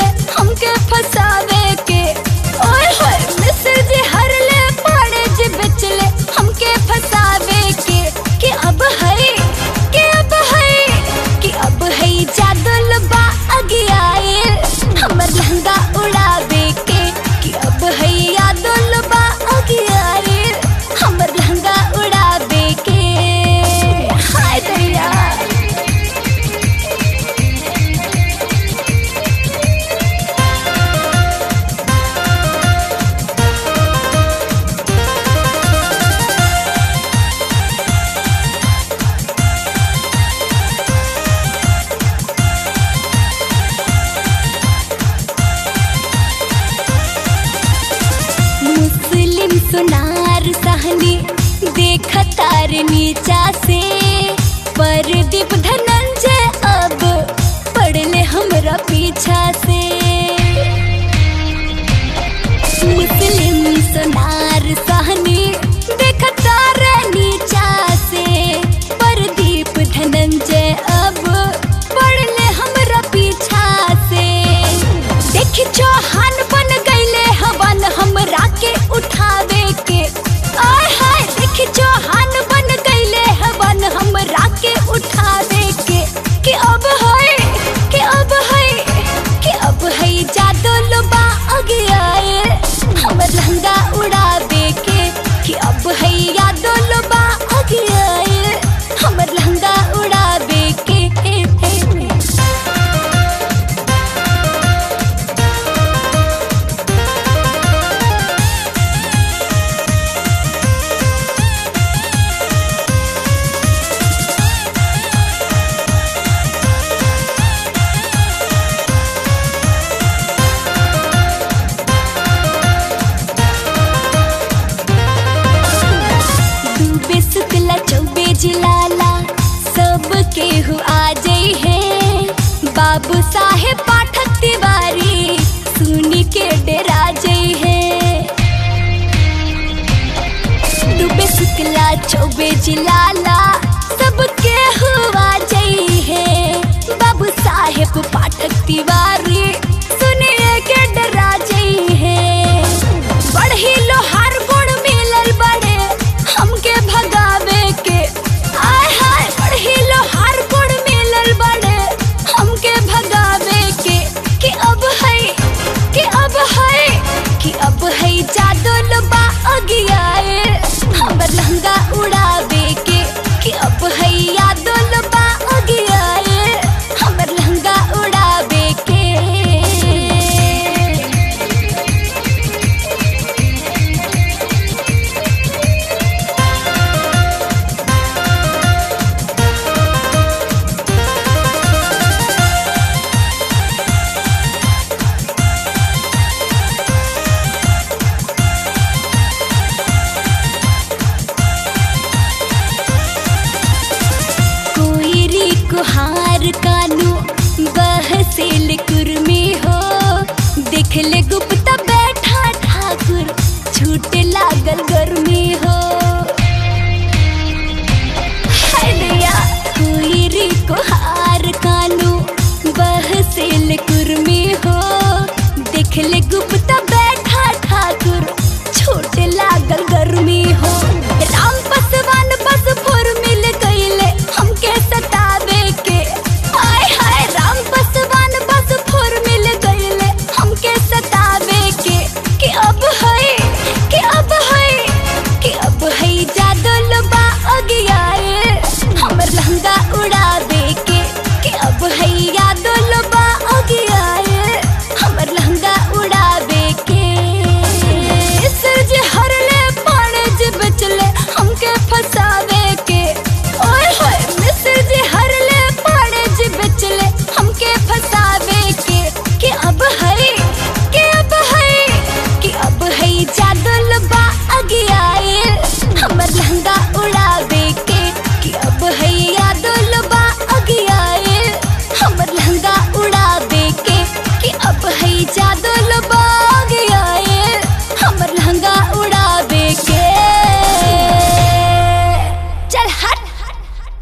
हमके फसावे के ओए होए मिस्र जी हर ले पाड़े जी बेचले हमके फसावे के कि अब है कि अब है कि अब है जादल बा अगियाए हमर लहंगा उड़ावे के कि अब है यादल बा अगियाए हमर लहंगा उड़ावे के हाय दैया मुस्लिम सुनार सहनी देख तार नीचा से परदीप धनंजय अब पड़ले हमरा पीछा से मुस्लिम सुनार सहनी देख तार नीचा से परदीप धनंजय अब पड़ले हमरा पीछा से देखी चौहान बन गईले हवन हमरा के उठावे के आय हाय देखी चौहान बन गईले हवन हमरा के उठावे के कि अब है कि अब है कि अब है जादू लोबा आगे आए हमर लहंगा उड़ावे के कि अब है यादो लोबा आगे आए हमर लहंगा उड़ावे के डूबे शुक्ला चौबे जिलाला सब केहू आ जाई है बाबू साहेब